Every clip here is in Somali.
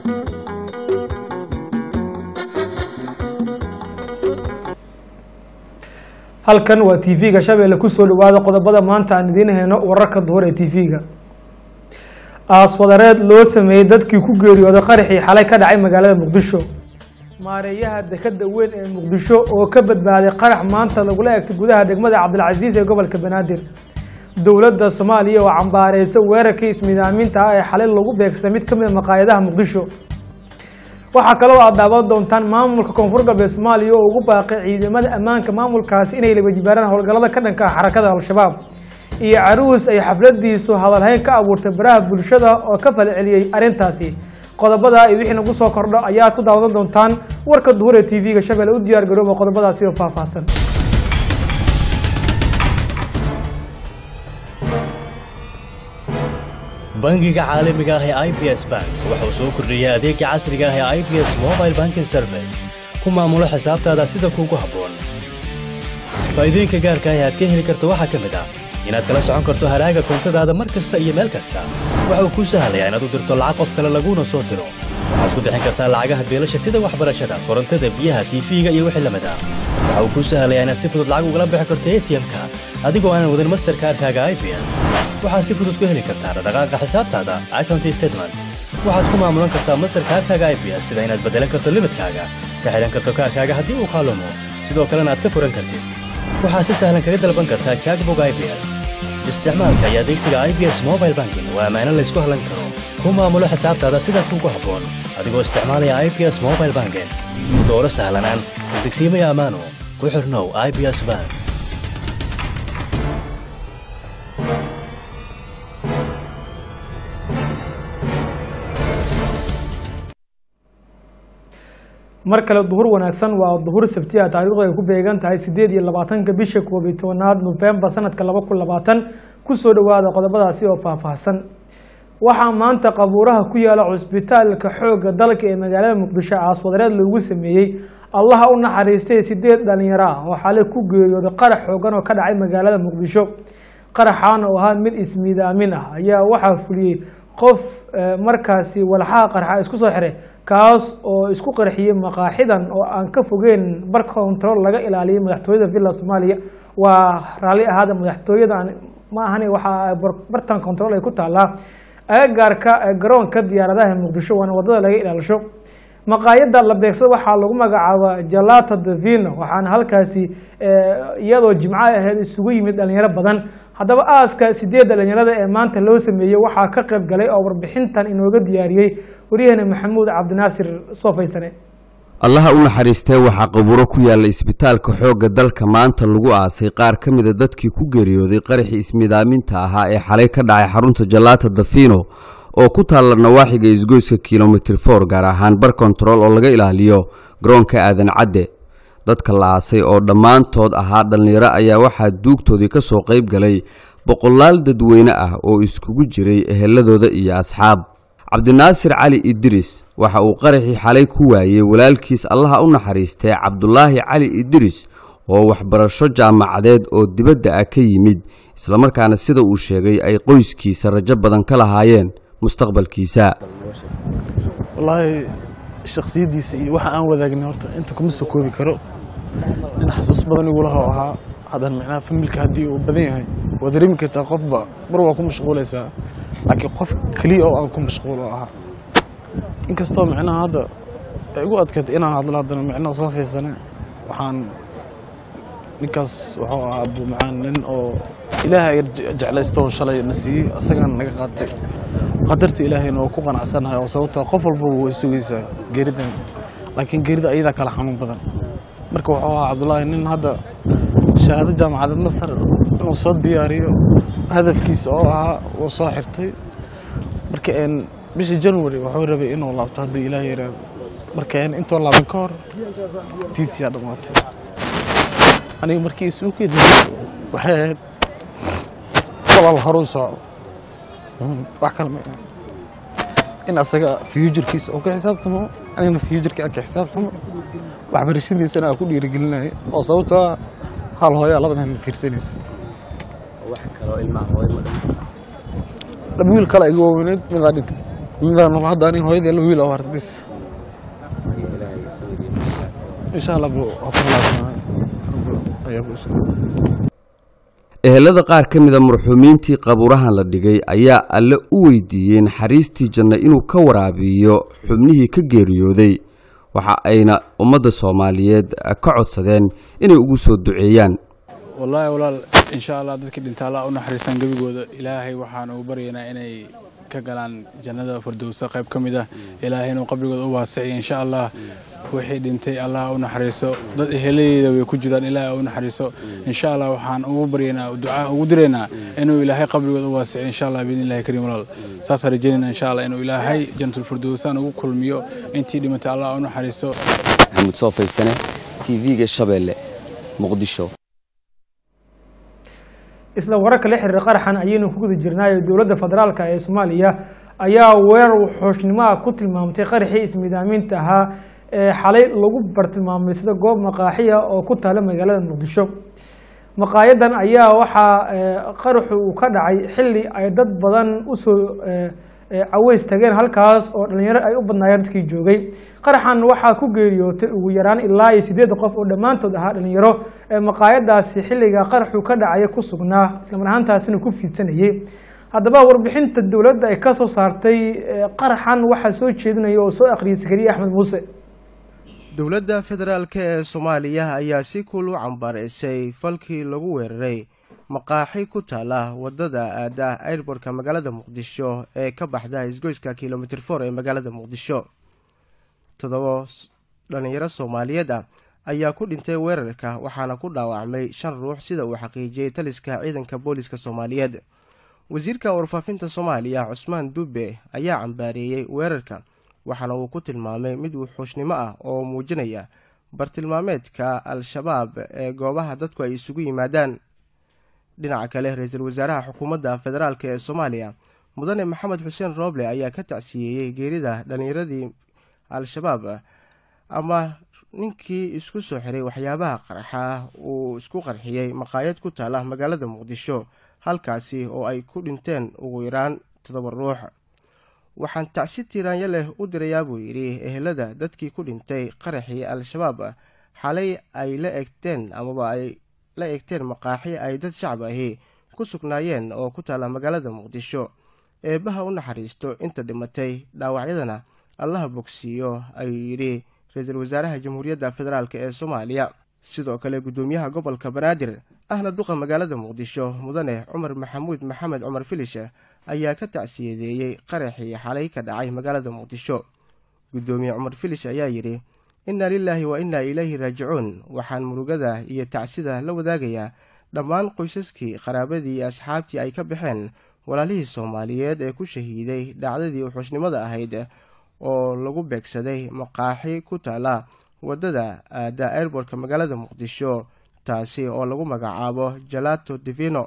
halkan waa t v-ga shabeelle kusoo dhawaada qodobada maanta aan idiin hayno wararka duhur ee t v-ga aaswadareed loo sameeyey dadkii ku geeriyooday qaraxii xalay ka dhacay magaalada muqdisho maareeyaha dekada weyn ee muqdisho oo ka badbaaday qarax maanta lagula egtay gudaha degmada cabdilcasiis ee gobolka banaadir dowladda soomaaliya oo cambaareysa weerarkii ismiidaaminta ah ee xalay lagu beegsaday mid kamid a maqaayadaha muqdisho waxaa kaloo aad daawan doontaan maamulka koonfur galbeed soomaaliya oo ugu baaqay ciidamada ammaanka maamulkaasi inay labajibaaraan howlgallada ka dhanka ah xarakada al-shabaab iyo caruus ay xafladiisu hadalhayn ka abuurtay baraha bulshada oo ka falceliyey arrintaasi qodobada iyo wixii nagu soo kordho ayaad ku daawan doontaan warka duhur ee t v-ga shabeelle u diyaar garooba qodobadaasi oo faahfaahsan bangiga caalamiga ah ee i b s bank waxa uu soo kordhiyey adeega casriga ah ee i b s mobile banking service ku maamulo xisaabtaada sida kuugu habboon faa'iidooyinka gaarka ah ee aad ka heli karto waxaa ka mid ah inaad kala socon karto haraaga koontadaada mar kasta iyo meel kasta waxa uu kuu sahlayaa inaad u dirto lacag qof kale laguuna soo diro waxaad ku bixin kartaa lacagaha beelasha sida waxbarashada korontada biyaha tiifiga iyo wixii lamid ah waxa uu kuu sahlayaa inaad si fudud lacag ugala bixi karto a t m-ka adigoo aanan wadin masterkaarkaaga i b s waxaad si fudud ku heli kartaa dhaqdhaqaaqa xisaabtaada account statement waxaad ku maamulan kartaa masterkaarkaaga i b s sida inaad beddelan karto limidkaaga ka xidhan karto kaarkaaga haddii uu kaalumo sidoo kalena aad ka furan kartid waxaad si sahlan kaga dalban kartaa jackbog i b s isticmaalka iyo adeegsiga i b s mobile banking waa ammaano laysku hallan karo ku maamulo xisaabtaada sida kuugu habboon adigoo isticmaalaya i b s mobile banking dooro sahlanaan degsiimaya ammaano ku xirnow i b s bank mar kale duhur wanaagsan waa duhur sabtiya taariikhdu ay ku beegan tahay sideed iyo labaatanka bisha koob iyo tobanaad nofembar sanadka laba kun labaatan kusoo dhawaada qodobadaasi oo faahfaahsan waxaa maanta qabuuraha ku yaala cusbitaalka xoogga dalka ee magaalada muqdisho aaswadareed loogu sameeyey allaha u naxariistay sideed dhalinyaro ah oo xalay ku geeriyooday qarax xoogan oo ka dhacay magaalada muqdisho qaraxaana oo ahaa mid ismiidaamin ah ayaa waxaa fuliyey qof markaasi walxaha qarxa isku soo xiray kaas oo isku qarxiyey maqaaxidan oo aan ka fogeyn bar control laga ilaaliyay madaxtooyada villa soomaaliya waa raalli ahaada madaxtooyadan ma ahani waxaa bartan control ay ku taalaa agagaarka garoonka diyaaradaha muqdisho waana wadada laga ilaalisho maqaayada la beegsada waxaa lagu magacaaba jalata davino waxaana halkaasi iyadoo jimco aheyd isugu yimid dhalinyaro badan haddaba aaska sideedda dhalinyarada ee maanta loo sameeyey waxaa ka qayb galay oo warbixintan inooga diyaariyey waryaheena maxamuud cabdinaasir soofaysane allaha u naxariistee waxaa qabuuro ku yaalla isbitaalka xoogga dalka maanta lagu aasay qaar ka mida dadkii ku geeriyooday qaraxii ismidaaminta ahaa ee xalay ka dhacay xarunta jalaata dafino oo ku taalla nawaaxiga isgoyska kilomitir for gaar ahaan bar kontarool oo laga ilaaliyo garoonka aadan cadde dadka la aasay oo dhammaantood ahaa dhallinyaro ayaa waxaa duugtoodii ka soo qayb galay boqolaal dadweyne ah oo iskugu jiray eheladooda iyo asxaab cabdinaasir cali idris waxa uu qaraxii xalay ku waayey walaalkiis allaha u naxariistee cabdulaahi cali idris oo waxbarasho jaamacadeed oo dibadda ah ka yimid islamarkaana sida uu sheegay ay qoyskiisa rajo badan ka lahaayeen mustaqbalkiisa wallaahi shaksiyaddiisa iyo waxa aan wadaagna horta inta kuma soo koobi karo nin xasuus badan igulaha ahaa haddana micnaha familka haddii uu badan yahay waa dareemi kartaa qofba mar waa ku mashquulaysaa laakiin qof keliya oo aan ku mashquul oo ahaa inkastoo micnaha hadda ay igu adkaatay inaan hadlo haddana micnaha soo fiirsane waxaan ninkaas wuxuu ahaa abumacaan nin oo ilaahay jeclaysto oo shalay na siiyey asagaan naga qaatay qadarta ilaahayna oo ku qanacsanahay oo sababtaa qof walbaba way sugaysaa geeridan laakiin geerida ayadaa kala xanuun badan marka wuxuu ahaa cabdullaahi nin hadda shahaado jaamacadeed masar inuu soo diyaariyo hadafkiisa oo ahaa uu soo xirtay marka bishii january wuxuu rabay inuu laabto haddii ilaah yaraado marka intoo laaban ka hor tiisiyaa dhammaatay aniga markii isuukeeda waxay ahayd walaal horuu socdo wax kale ma in asaga futurkiisa oo ka xisaabtamo anigana futurka aan ka xisaabtamo waxbarashadiisana aan ku dhiirigelinaya oo sababtoo ah hal hooyaa labadan fiirsanaysa wiil kale iga waaweyneed midaa dhintay midaan rabo hadda aniga hooyadii la wiil oo harta bis insha allah bro waa ku khilaafsanaa ayaa ku insha ehelada qaar ka mida marxuumiintii qabuurahan la dhigay ayaa alle u weydiiyey naxariistii janno inuu ka waraabiyo xubnihii ka geeriyooday waxa ayna ummadda soomaaliyeed ka codsadeen inay ugu soo duceeyaan wallaahi walaal insha allah dadkii dhinta allah u naxariistaan gebigooda ilaahay waxaan ugu baryaynaa inay ka galaan jannada fardowsa qayb ka mid ah ilaahay inuu qabrigooda u waasiciyo insha allah wixii dhintay allah u naxariiso dad eheladeeda way ku jiraan ilaahay u naxariiso insha allah waxaan ugu baryaynaa ducaa ugu diraynaa inuu ilaahay qabrigooda u waasiciyo insha allah biidni illahi kariim walaal saasaan rajaynayna insha allah inuu ilaahay jannatul firdowsaan ugu kulmiyo intii dhimatay allah u naxariiso maxamuud soo faysane tv-ga shabeelle muqdisho isla wararka la xiriira qaraxan ayaynu ku guda jirnaayo dowladda federaalka ee soomaaliya ayaa weerar wuxuushnimoa ku tilmaamtay qaraxii ismiidaaminta ahaa ee xalay lagu bartilmaamay sida goob maqaaxiya oo ku taala magaalada muqdisho maqaayadan ayaa waxaa qaraxu uu ka dhacay xilli ay dad badan usoo caweys tageen halkaas oo dhalinyaro ay u badnaayeen dadkii joogay qaraxan waxaa ku geeriyootay ugu yaraan ilaa iyo sideed qof oo dhammaantood ahaa dhalinyaro ee maqaayadaasi xilliga qaraxu ka dhacaya ku sugnaa islamar ahaantaasina ku fiidsanayay haddaba warbixinta dowladda ay kasoo saartay qaraxan waxaa soo jeedinaya oo soo akhriyay sakariye axmed muuse dowladda federaalk ee soomaaliya ayaa si kuul u cambaareysay falkii lagu weeraray maqaaxi ku taala wadada aada airbortka magaalada muqdisho ee ka baxda isgoyska kilomitr for ee magaalada muqdisho toddoba dhalinyaro soomaaliyeed ah ayaa ku dhintay weerarka waxaana ku dhaawacmay shan ruux sida uu xaqiijiyey taliska ciidanka booliska soomaaliyeed wasiirka warfaafinta soomaaliya cusmaan dube ayaa cambaareeyey weerarka waxaana uu ku tilmaamay mid wuxuushnimo ah oo muujinaya bartilmaameedka al-shabaab ee goobaha dadku ay isugu yimaadaan dhinaca kale ra-iisul wasaaraha xukuumadda federaalk ee soomaaliya mudane maxamed xuseen rooble ayaa ka tacsiyeeyey geerida dhallinyaradii al-shabaab ama ninkii isku soo xiray waxyaabaha qarxa uu isku qarxiyey maqaayad ku taala magaalada muqdisho halkaasi oo ay ku dhinteen ugu yaraan toddoba ruux waxaan tacsi tiiraanyo leh u dirayaa buu yidhi ehelada dadkii ku dhintay qaraxii al-shabaab xalay ay la egteen amaba ay la egteen maqaaxi ay dad shacab ahi ku sugnaayeen oo ku taala magaalada muqdisho eebbaha u naxariisto inta dhimatay dhaawacyadana allaha bogsiiyo ayuu yidhi ra-iisul wasaaraha jamhuuriyadda federaalk ee soomaaliya sidoo kale guddoomiyaha gobolka banaadir ahna duqa magaalada muqdisho mudane cumar maxamuud maxamed cumar filish ayaa ka tacsiyadeeyey qaraxii xalay ka dhacay magaalada muqdisho guddoomiye cumar filish ayaa yidhi inna lilaahi wa innaa ilayhi raajicuun waxaan murugada iyo tacsida la wadaagayaa dhammaan qoysaskii qaraabadii iyo asxaabtii ay ka baxeen walaalihii soomaaliyeed ee ku shahiiday dhacdadii uxuushnimada ahayd oo lagu beegsaday maqaaxi ku taala waddada aada airbortka magaalada muqdisho taasi oo lagu magacaabo jalato divino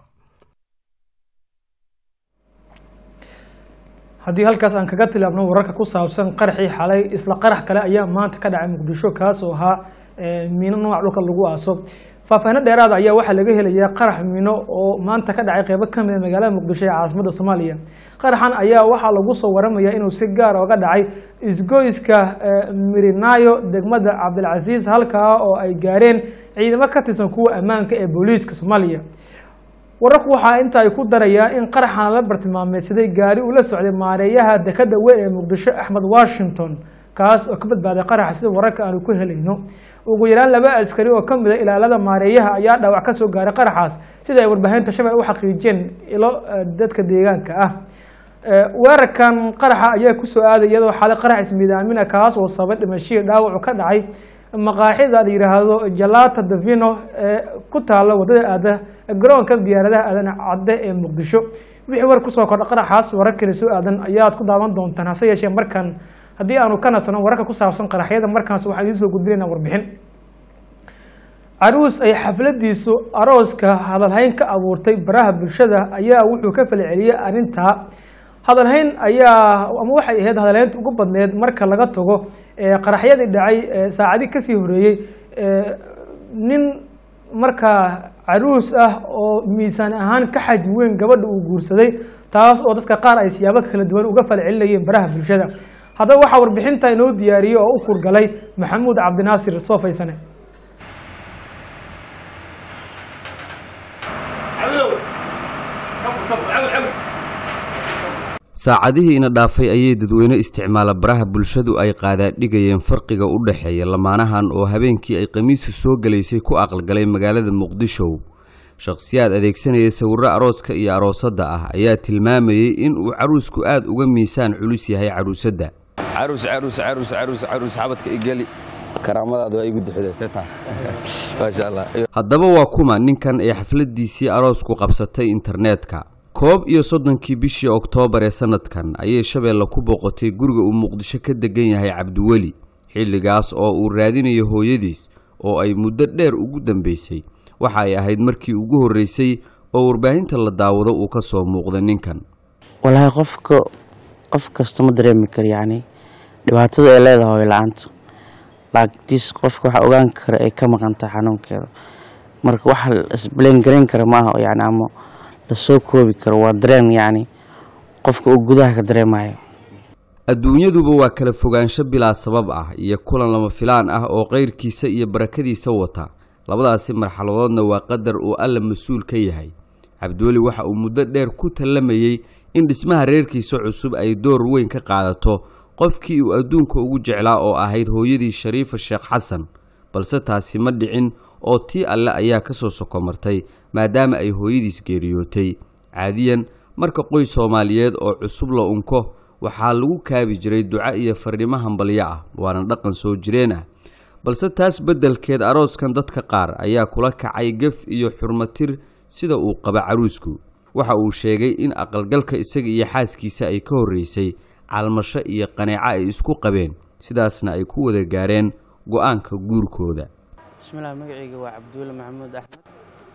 haddii halkaas aan kaga tilaabno wararka ku saabsan qaraxii xalay isla qarax kale ayaa maanta ka dhacay muqdisho kaas oo ahaa miino nooca dhulka lagu aaso faahfaahino dheeraada ayaa waxaa laga helayaa qarax miino oo maanta ka dhacay qeybo ka mida magaalada muqdisho ee caasimada soomaaliya qaraxan ayaa waxaa lagu soo waramaya inuu si gaar oga dhacay isgoyska mirinaayo degmada cabdilcasiis halkaa oo ay gaareen ciidamo ka tirsan kuwa ammaanka ee booliiska soomaaliya wararku waxaa inta ay ku darayaan in qaraxan la bartilmaameysaday gaari uu la socday maareeyaha dekada weyn ee muqdisho axmed washington kaas oo ka badbaaday qaraxa sida wararka aanu ku helayno ugu yaraan laba askari oo ka mida ilaalada maareeyaha ayaa dhaawac ka soo gaaray qaraxaas sida ay warbaahinta shabel u xaqiijiyeen ilo dadka deegaanka ah weerarkan qaraxa ayaa kusoo aaday iyadoo xalay qarax ismiidaamina kaas oo sabay dhimashihii dhaawacu ka dhacay maqaaxida la yidhaahdo jalata davino ee ku taala wadada aada garoonka diyaaradaha aadan cadde ee muqdisho wixii war kusoo kordha qaraxaas wararkani soo aadan ayaad ku daawan doontaan hase yeeshee markan haddii aanu ka nasano wararka ku saabsan qaraxyada markaas waxaan idiin soo gudbinaynaa warbixin caruus ay xafladiisu arooska hadalhayn ka abuurtay baraha bulshada ayaa wuxuu ka falceliyey arrintaa hadalhayn ayaa ama waxay ahayd hadalhaynta ugu badneed marka laga tago qaraxyadii dhacay saacadi kasii horeeyey nin markaa caruus ah oo miisaan ahaan ka xajmi weyn gabadha uu guursaday taas oo dadka qaar ay siyaabo kala duwan uga falcelinayeen baraha bulshada haddaba waxaa warbixinta inoo diyaariyey oo u kurgalay maxamuud cabdinaasir soofaysane saacadihii ina dhaafay ayay dadweyne isticmaala baraha bulshadu ay qaadaadhigayeen farqiga u dhexeeya lamaanahan oo habeenkii ay khamiisu soo galaysay ku aqalgalay magaalada muqdisho shakhsiyaad adeegsanaya sawirro arooska iyo aroosadda ah ayaa tilmaamayey in uu caruusku aad uga miisaan culus yahay caruusadda caruus caruus caruus caruus caruus xabadka igeli karaamadaada waa igu duxdaysataa maasha allah haddaba waa kuma ninkan ee xafladdiisii aroosku qabsatay internetka koob iyo soddonkii bishii oktoobar ee sannadkan ayay shabeelle ku booqatay guriga uu muqdisho ka degan yahay cabdiweli xilligaas oo uu raadinayo hooyadiis oo ay muddo dheer ugu dambaysay waxa ay ahayd markii ugu horreysay oo warbaahinta la daawado uu ka soo muuqda ninkan walaahi qofka qof kasta ma dareemi karo yacni dhibaatada ay leedahay hooyo la-aanta laagtiis qofka waxa ogaan kara ay ka maqanta xanuunkeeda marka waxa isbleen garayn kara maaha yani ama lasoo koobi karo waa dareen yacni qofka uu gudaha ka dareemayo adduunyaduba waa kala fogaansho bilaa sabab ah iyo kulan lama filaan ah oo kayrkiisa iyo barakadiisa wata labadaasi marxaladoodna waa qadar uu alla mas-uul ka yahay cabdiweli waxa uu muddo dheer ku tallamayey in dhismaha reerkiisa cusub ay door weyn ka qaadato qofkii uu adduunka ugu jeclaa oo ahayd hooyadii shariifa sheekh xasan balse taasi ma dhicin oo tii alle ayaa ka soo sokomartay maadaama ay hooyadiis geeriyootay caadiyan marka qoys soomaaliyeed oo cusub la unko waxaa lagu kaabi jiray duco iyo farnimo hambalyo ah waana dhaqan soo jireen ah balse taas beddelkeed arooskan dadka qaar ayaa kula kacay gef iyo xurmatir sida uu qaba caruusku waxa uu sheegay in aqalgalka isaga iyo xaaskiisa ay ka horreysay calmasho iyo qaneeco ay isku qabeen sidaasna ay ku wada gaareen go-aanka guurkooda bismillaah magacayga waa cabdiweli maxamuud axmed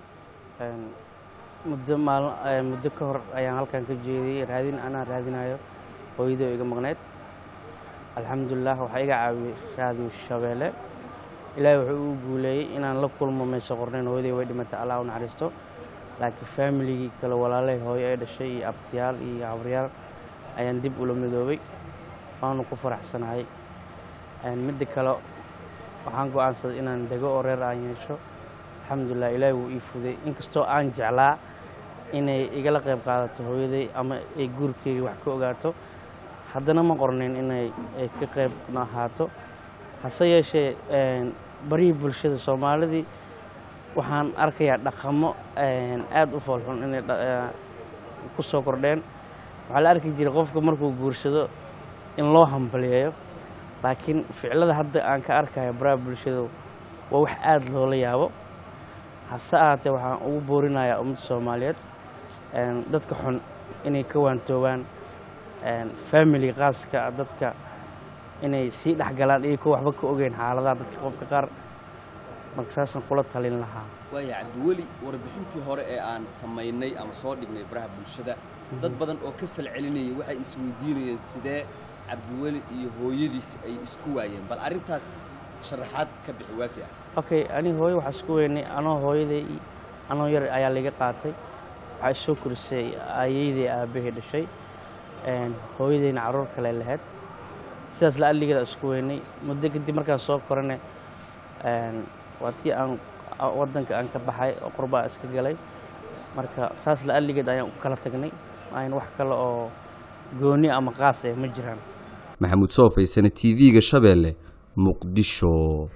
muddo maalin muddo ka hor ayaan halkan ka jeediyey raadin anaa raadinayo hooyadoo iga maqneyd alxamdulilah waxaa iga caawiyey raadiyo shabeelle ilaahay wuxuu uu guuleeyey inaan la kulmo mayso qornayn hooyaday way dhimatay allah u naxariisto laakiin faamiligii kale walaalay hooyo ay dhashay iyo abtiyaal iyo habaryaal ayaan dib ula midoobay waanu ku faraxsanahay midda kale waxaan go-aansaday inaan dego oo reer aan yeesho alxamdulilah ilaahi wuu ii fuday inkastoo aan jeclaa inay igala qayb qaadato hooyaday ama ay guurkeyga wax ka ogaato haddana ma qornayn inay ay ka qayb ahaato hase yeeshee barihii bulshada soomaalidii waxaan arkayaa dhaqamo aada u foolxun inay ku soo kordheen waxaa la arki jiray qofka markuu guursado in loo hambaliyeeyo laakiin ficilada hadda aan ka arkayo baraha bulshada waa wax aada loola yaabo hase ahaatee waxaan ugu boorinayaa ummadda soomaaliyeed dadka xun inay ka waantoobaan faamily qaaska dadka inay sii dhexgalaan iyakoo waxba ka ogeyn xaaladaha dadka qofka qaar marka saasaan kula talin lahaa waaya cabdiweli warbixintii hore ee aan samaynay ama soo dhignay baraha bulshada dad badan oo ka falcelinayay waxay isweydiinayeen sidee cabdiweli iyo hooyadiis ay isku waayeen bal arrintaas sharaxaad ka bixi waafi ah okay ani hooyo waxaa isku weynay anoo hooyaday anoo yar ayaa laga qaatay waxaa isoo korisay aayeyday aabbahay dhashay hooyadayna carruur kale lahayd sidaas la adligeeda isku weynay muddo kadib markaan soo korane waa tii aan waddanka aan ka baxay oo qurbaa iska galay marka saas la adligeed ayaan u kala tagnay ayn wax kale oo gooni ama qaas eh ma jiraan maxamuud soofaysane t v-ga shabeelle muqdisho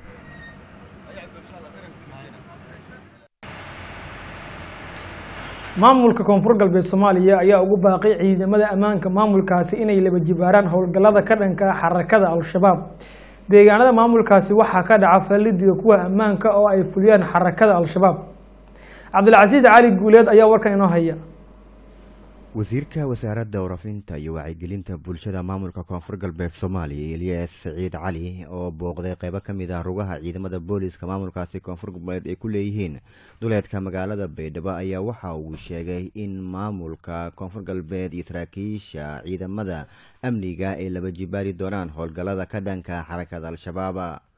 maamulka koonfur galbeed soomaaliya ayaa ugu baaqay ciidamada ammaanka maamulkaasi inay laba jibaaraan howlgallada ka dhanka xarakada al-shabaab deegaanada maamulkaasi waxaa ka dhaca fallidiga kuwa ammaanka oo ay fuliyaan xarakada al-shabaab cabdilcasiis cali guuleed ayaa warkan inoo haya wasiirka wasaaradda warafinta iyo wacyigelinta bulshada maamulka koonfur galbeed soomaaliya eliyas saciid cali oo booqday qeybo ka mid ah rugaha ciidamada booliiska maamulkaasi koonfur galbeed ay ku leeyihiin duleedka magaalada baydhabo ayaa waxa uu sheegay in maamulka koonfur galbeed iyo saraakiisha ciidamada amniga ay laba jibaari doonaan howlgallada ka dhanka xarakada al-shabaab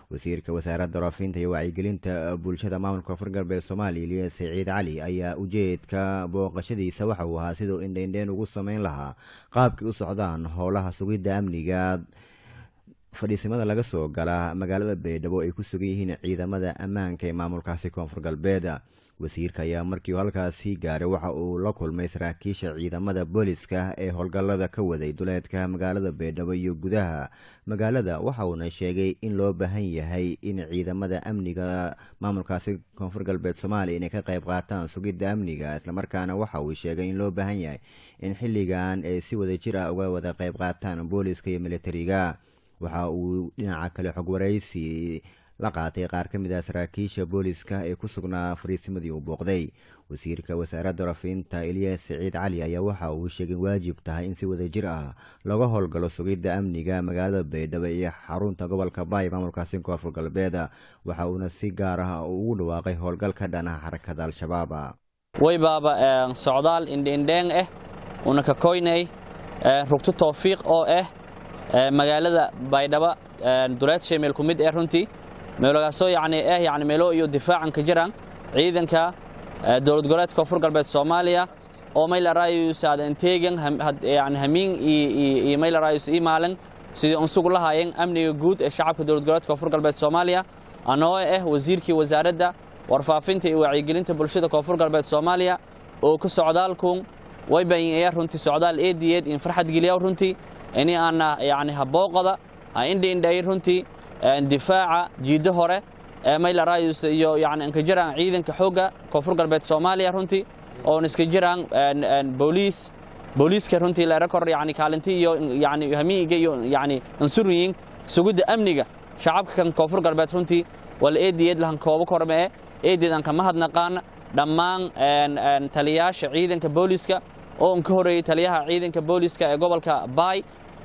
wasiirka wasaaradda waraafinta iyo wacyigelinta bulshada maamulka koonfur galbeed soomaaliya ilyas siciid cali ayaa ujeedka booqashadiisa waxa uu ahaa siduu indheindheen ugu sameyn lahaa qaabkii u socdaan howlaha sugidda amniga fadhiisimada laga soo gala magaalada baydhabo ay ku sugan yihiin ciidamada ammaanka ee maamulkaasi koonfur galbeed wasiirka ayaa markii uu halkaasi gaaray waxa uu la kulmay saraakiisha ciidamada booliska ee howlgallada ka waday duleedka magaalada baydhabo iyo gudaha magaalada waxa uuna sheegay in loo baahan yahay in ciidamada amniga maamulkaasi koonfur galbeed soomaaliya inay ka qayb qaataan sugidda amniga islamarkaana waxa uu sheegay in loo baahan yahay in xilligan ay si wada jir ah uga wada qayb qaataan booliska iyo militariga waxa uu dhinaca kale xog waraysi la qaatay qaar ka mid ah saraakiisha booliska ee ku sugnaa fariisimadii uu booqday wasiirka wasaaradda rafiinta ilyas siciid cali ayaa waxa uu sheegay waajib tahay in si wada jir ah looga howlgalo sugidda amniga magaalada baydhabo iyo xarunta gobolka baay maamulkaasi koonfur galbeed waxa uuna si gaar ah ugu dhawaaqay howlgal ka dhanaha xarakada al-shabaab waybaaba socdaal indheindheeng ah una ka koynay rugto towfiiq oo ah magaalada baydhabo duleed sheemeel ku mid ee runtii meelagaasoo yacni ah yacni meelo iyo difaacan ka jiraan ciidanka dowlad goboleedka koonfur galbeed soomaaliya oo maylarayus aadan teegan yani hamiin iyo maylarayus ii maalin sidii unsugu lahaayeen amniga guud ee shacabka dowlad goboleedka koonfur galbeed soomaaliya anoo ah wasiirkii wasaaradda warfaafinta iyo wacyigelinta bulshada koonfur galbeed soomaaliya oo ka socdaalkun way bayin runtii socdaal eediyeed in farxad geliya runtii ini aana yani habooqada ha indhi indhayn runtii difaaca jiiddo hore ee maylarayus iyo yani inka jiraan ciidanka xoogga koonfur galbeed soomaaliya runtii oon iska jiraan booliis booliiska runtii leerakor yani kaalinti iyo yani hamiiga iyo yani ansuriyin sugidda amniga shacabka kan koonfur galbeed runtii wala eediyeed lahan koobo kormee eediyeed aan kama hadnaqaan dhammaan taliyayaasha ciidanka booliiska oo un ka horeeyey taliyaha ciidanka booliiska ee gobolka baay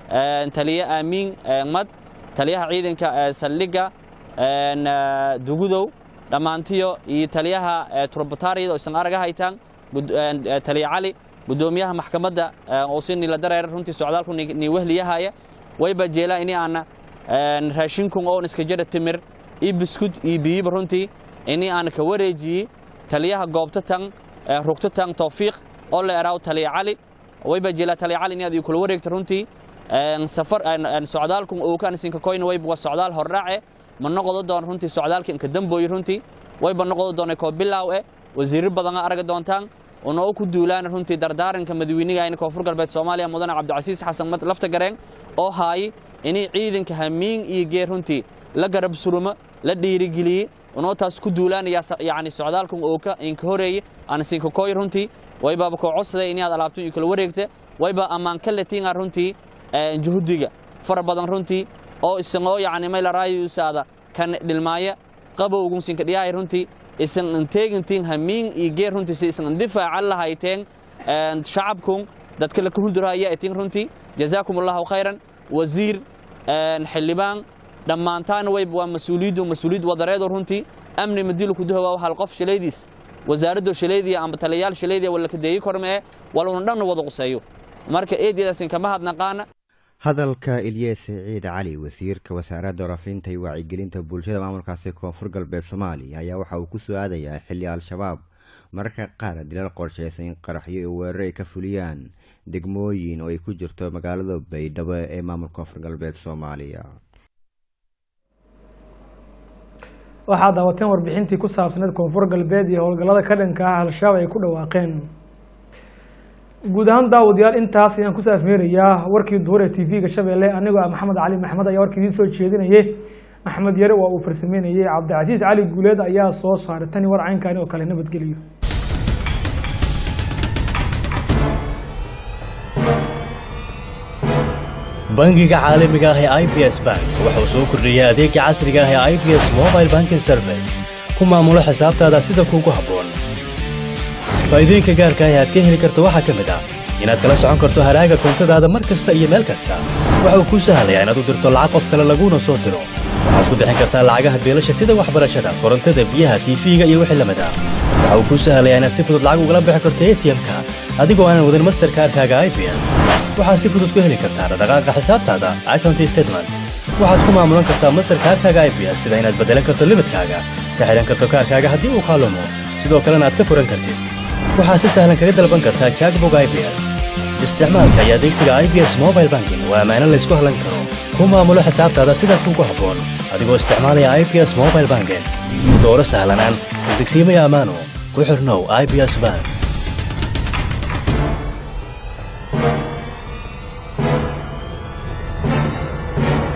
taliye aamiin mad taliyaha ciidanka saldhigga dugudow dhammaantiyo iyo taliyaha turbatariyada oo isan araga haytaan taliye cali gudoomiyaha maxkamadda oo si nila dareer runtii socdaalku ni wehliyahaya wayba jeelaa ini aana raashinkun oon iska jira timir iyo biskud iyo biyiba runtii ini aana ka wareejiyey taliyaha goobta tan rugta tan towfiiq oo la eraaw taliye cali wayba jeelaa taliye cali inaad kula wareegta runtii safar socdaalkun uu kan isinka koyna wayba waa socdaal hordhaace ma noqdo doon runtii socdaalka inka dambooyi runtii wayba noqdo doona koo bilaaw eh wasiirro badan arga doontaan una u ku duulaan runtii dardaaranka madaweynigayna koonfur galbeed soomaaliya mudane cabdicasiis xasan lafta gareen oo haay inay ciidanka hamiin iyo geer runtii la garab surumo la dhiirigeliyey unoo taas ku duulaanaya yani socdaalkan oo ka inka horeeye aan isinka koy runtii waybaaba koo codsaday inaad alaabto iyo kala wareegta wayba ammaan ka latiinga runtii juhdiga fara badan runtii oo isagoo yani maylarayusaada kan dhilmaaya qabowgun sinka dhiyahay runtii isan inteegintiin hamiin iyo geer runtii si isan difaacan lahayteen shacabkun dadka laka hundurhaya itiin runtii jazaakum allahu khayran wasiir xildhibaan dhammaantaana wayba waa mas-uuliyaddu mas-uuliyad wadareedo runtii amni madilu kudahowa hal qof shalaydiis wasaaraddo shalaydiya amba taliyayaal shalaydiya wala kadeeyi kormee wal una dhanna wada quseeyo marka eedyadaasin kama hadnaqaana hadalka ilyas siciid cali wasiirka wasaaradda warafinta iyo wacyigelinta bulshada maamulkaasi koonfur galbeed soomaaliya ayaa waxa uu ku soo aadayaa xilli al-shabaab mararka qaar dilal qorshaysan in qaraxyo iyo weeraro ay ka fuliyaan degmooyin oo ay ku jirto magaalada baydhabo ee maamulka koonfur galbeed soomaaliya waxaad daawateen warbixintii ku saabsaneed koonfur galbeed iyo howlgallada ka dhanka ah al-shabaab ay ku dhawaaqeen guud ahaan daawadayaal intaas ayaan kusoo afmeerayaa warkii duhur ee t v-ga shabeelle anigoo ah maxamed cali maxmed ayaa warkii idiin soo jeedinayay axmed yare waa uu farsameynayay cabdicasiis cali guuleed ayaa soo saaray tani war caynkaani oo kale nabadgeliyo bangiga caalamiga ah ee i b s bank wuxuu soo kordhiyey adeega casriga ah ee i b s mobile banking service ku maamulo xisaabtaada sida kuugu habboon faa'iidooyinka gaarka ah ee aad ka heli karto waxaa ka mid ah inaad kala socon karto haraaga koontadaada mar kasta iyo meel kasta waxa uu kuu sahlayaa inaad u dirto lacag qof kale laguuna soo diro waxaad ku bixin kartaa lacagaha beelasha sida waxbarashada korontada biyaha tiifiga iyo wixii lamid ah waxa uu kuu sahlayaa inaad si fudud lacag ugala bixi karto atm-ka adigoo aanan wadin masterkaarkaaga i b s waxaad si fudud ku heli kartaa dhaqdhaqaaqa xisaabtaada account statement waxaad ku maamulan kartaa masar kaarkaaga i b s sida inaad beddelan karto limidkaaga ka xidhan karto kaarkaaga haddii uu kaa lumo sidoo kalena aad ka furan kartid waxaad si sahlan kaga dalban kartaa jackbog i b s isticmaalka iyo adeegsiga i b s mobile banking waa ammaano laysku hallan karo ku maamulo xisaabtaada sida kuugu habboon adigoo isticmaalaya i b s mobile banking dooro sahlanaan degsiimaya ammaano ku xirnow i b s bank